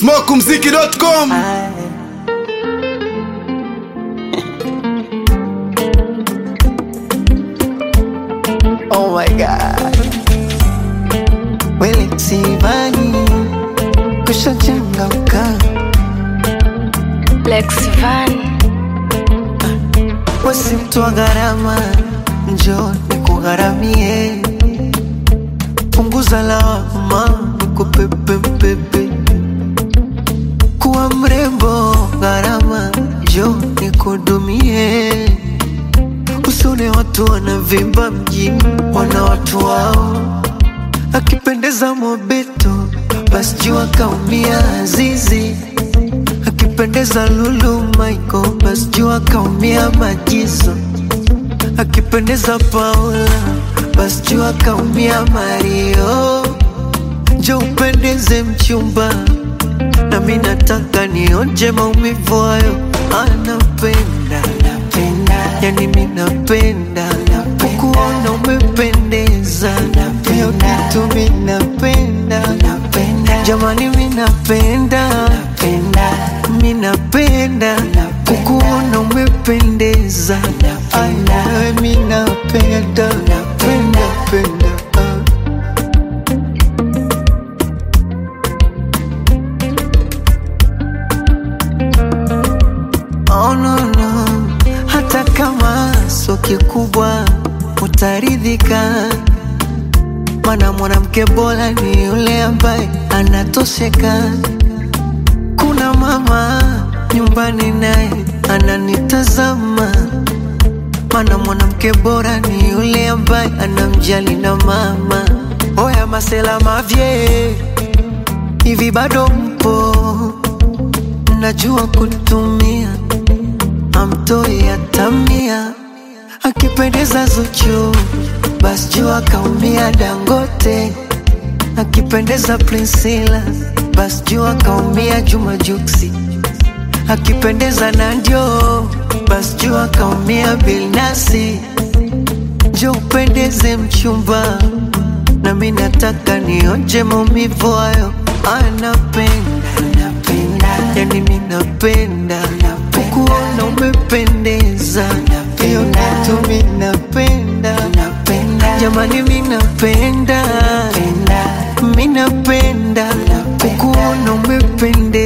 smokumziki.com Oh my god. Wele sivani kushachangamka Lex Van wasimtwa gharama njo nikugharamie punguza lawama nikupepepepe kuwa mrembo gharama njo nikudumie usone watu wanavimba mjini wana watu wao akipendeza mobeto basi jua kaumia azizi akipendeza lulu maiko basi jua kaumia majizo akipendeza paula basi jua kaumia mario njo upendeze mchumba nami nataka nionje maumivu hayo anapenda yani mi napenda kukuona umependeza hiyo kitu mi napenda jamani mi napenda mi napenda kukuona umependeza Ay, nawe mi napenda penda penda ah. Oh, no, no. Hata kama sio kikubwa utaridhika, mana mwanamke bora ni yule ambaye anatosheka. Kuna mama nyumbani naye ananitazama, mana mwanamke bora ni yule ambaye anamjali na mama. Oya masela mavye, hivi bado mpo? Najua kutumia amtoi atamia, akipendeza Zuchu basi jua kaumia Dangote, akipendeza Priscilla basi jua kaumia Juma Juksi, akipendeza Nandio basi jua kaumia Bilnasi. Njo upendeze mchumba, nami nataka nionje maumivu hayo, anapenda yani mi napenda kukuona umependeza hiyo kitu mi napenda jamani mi napenda mi napenda kukuona umependeza